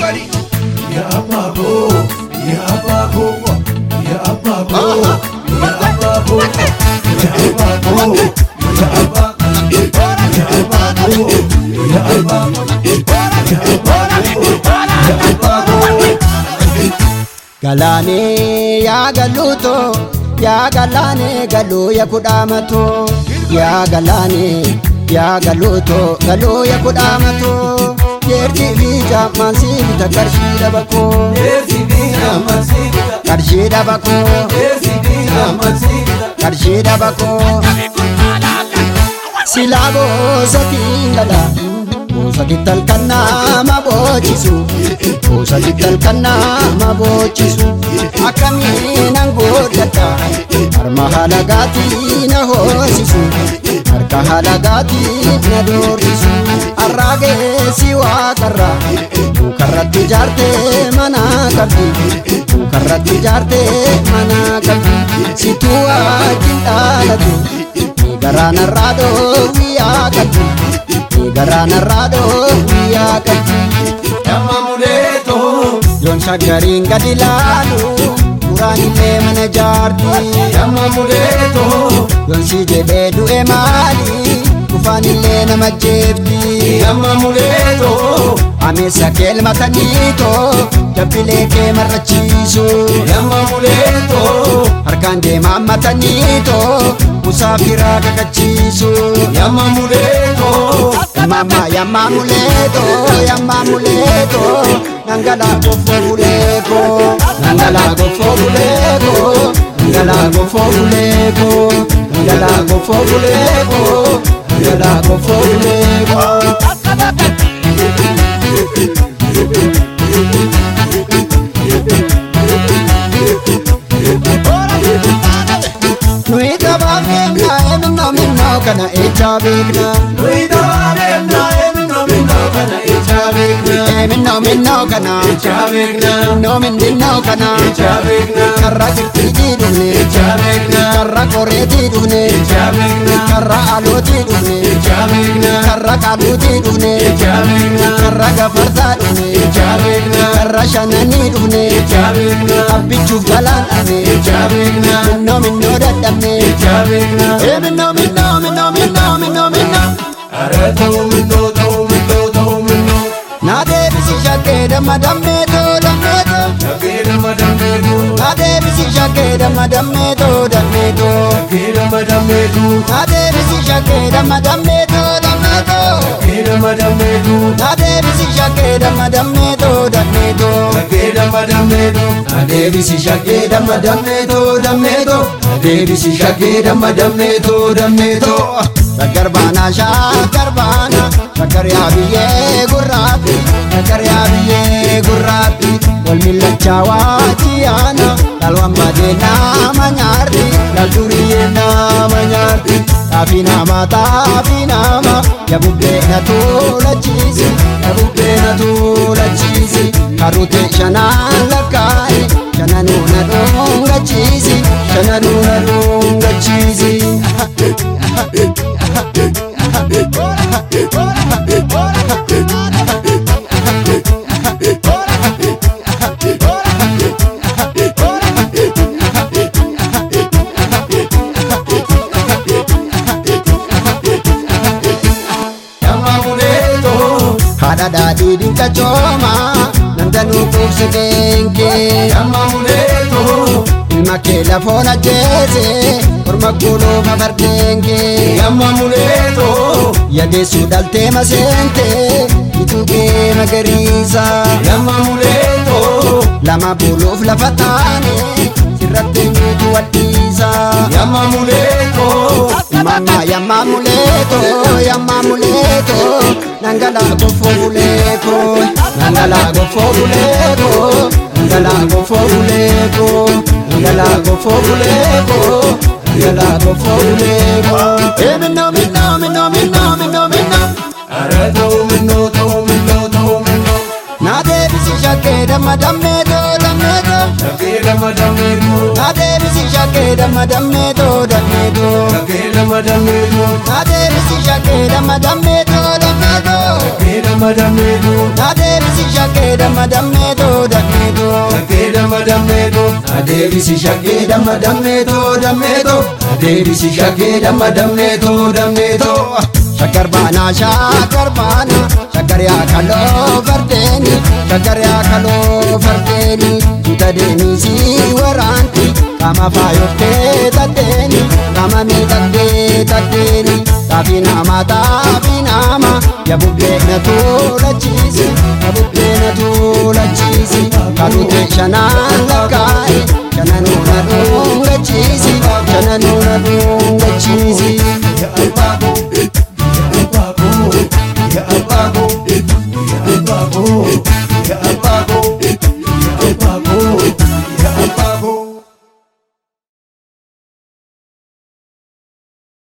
everybody. Ya babo, ya babo, ya babo, ya babo, ya babo, ya babo, ya babo, ya babo, ya babo. Galaanee yaa galuutoo yaa galaanee galuu ya kudhaamatoo yaa galaanee yaa galuutoo galuu ya kudhaamatoo jeertii fi jaammaan si bita qarshii dhabakoo qarshii dhabakoo qarshii dhabakoo silaa boosatiin dhala boosatti talkan nama boochisu boosatti talkan nama boochisu akkamiin angoodhadha harma halagaatii na hoosisu harka halagaatii na doorsisu arraageessi waaqarra mukarratti ijaartee mana qabdi mukarratti ijaartee mana qabdi situu wajjin dhaalatu Garanarraa dhoowwiyaa qabdi Garanarraa dhoowwiyaa qabdi Yamma muleetoo, Yoon shaggariin gadi laalu Duraan illee mana jaarti yamma muleetoo, Yoon si jedhee du'e maali Dhufaan illee nama jeefti yamma muleetoo, Ameessa keelmataniitoo Jabbilee kee marrachiisu yamma muleetoo, Harkaan deemaa mataniitoo Musaafiraa kakachiisu yamma muleetoo, Mama yamma muleto, yamma muleto Nangala gofo buleko, nangala gofo buleko Nangala gofo buleko, nangala gofo buleko Nangala gofo buleko Nui gabaafeemna eminno minno kana echaa beekna nuyi dabaadeemna eminno minno kana ichaa beekna, Eminno minno kana ichaa beekna, Minno minno kana ichaa beekna, Karra kirtiitii dhufne ichaa beekna, Karra qoreetii dhufne ichaa beekna, Karra alootii dhufne ichaa beekna, Karra qaaluutii dhufne ichaa beekna, Karra gafarsaa dhufne ichaa beekna, Karra shananii dhufne ichaa beekna, Abbichuuf galaan dhabe ichaa beekna, Minno minno dadhabne ichaa beekna. Ee minno minno minno minno minno minno Ara ta'uu minnoo ta'uu minnoo ta'uu minnoo, Naa deebisi shakkee damma dammeetoo dammeetoo shakkee nama dammeetu, Naa deebisi shakkee damma dammeetoo dammeetoo shakkee nama dammeetu, Naa deebisi shakkee damma dammeetoo dammeetoo shakkee nama dammeetu, Naa deebisi shakkee damma dammeetoo dammeetoo shakkee nama dammeetu, adeebisi shakkee nama dammeetoo dammeetoo, adeebisi shakkee nama dammeetoo dammeetoo. Shaggar baanaa shaggar baanaa shaggar yaa biyyee gurraatti shaggar yaa biyyee gurraatti wal millachaa waajiyaana dhalwan badee nama nyaarti dhal duriyyee nama nyaarti xaafii namaa xaafii namaa yabubbee na tuulachiisi yabubbee na tuulachiisi karutee shanaan lakkaa'e shananuu na dhungachiisi shananuu na dhungachiisi. Yamma muleetoo, haadha daadhii dinqa cooma nandanuu quubse keenkee yamma muleetoo, ilma kee lafoon ajjeese orma guluufa fardeenkee yamma muleetoo, yadeessuu dhaltee maseentee itugee magariisa yamma muleetoo, lama buluuf lafa taane sirratti eenyutu wadhiisa yamma muleetoo, mama yamma muleeto yamma muleeto nangala gofo buleeko nangala gofo buleeko nangala gofo buleeko nangala gofo buleeko nangala gofo buleeko ee minno minno minno minno minno minno ara ta'uu minnoo ta'uu minnoo ta'uu minnoo, naa deebisi shakkee damma dammeetoo dammeetoo shakkee nama dammeetu, naa deebisi shakkee damma dammeetoo dammeetoo shakkee nama dammeetu, naa deebisi shakkee damma dammeetoo dammeetoo shakkee nama dammeetu, naa deebisi shakkee damma damma dammeetoo dammeetoo. Shaggee damma dammeetoo adeebisi shaggee damma dammeetoo dammeetoo adeebisi shaggee damma dammeetoo dammeetoo. Shaggar baanaa shaggar baanaa shaggar yaa kaloo fardeeni shaggar yaa kaloo fardeeni duuta deemisi waraanti qaama faayoftee taddeeni qaama miidhagdee taddeeni xaafii namaa xaafii namaa yaa bubbee na tuulachiisi yaa bubbee na tuulachiisi kaatute shanaan lakkaa'e shananuu na dhuungachiisi shananuu na dhuungachiisi.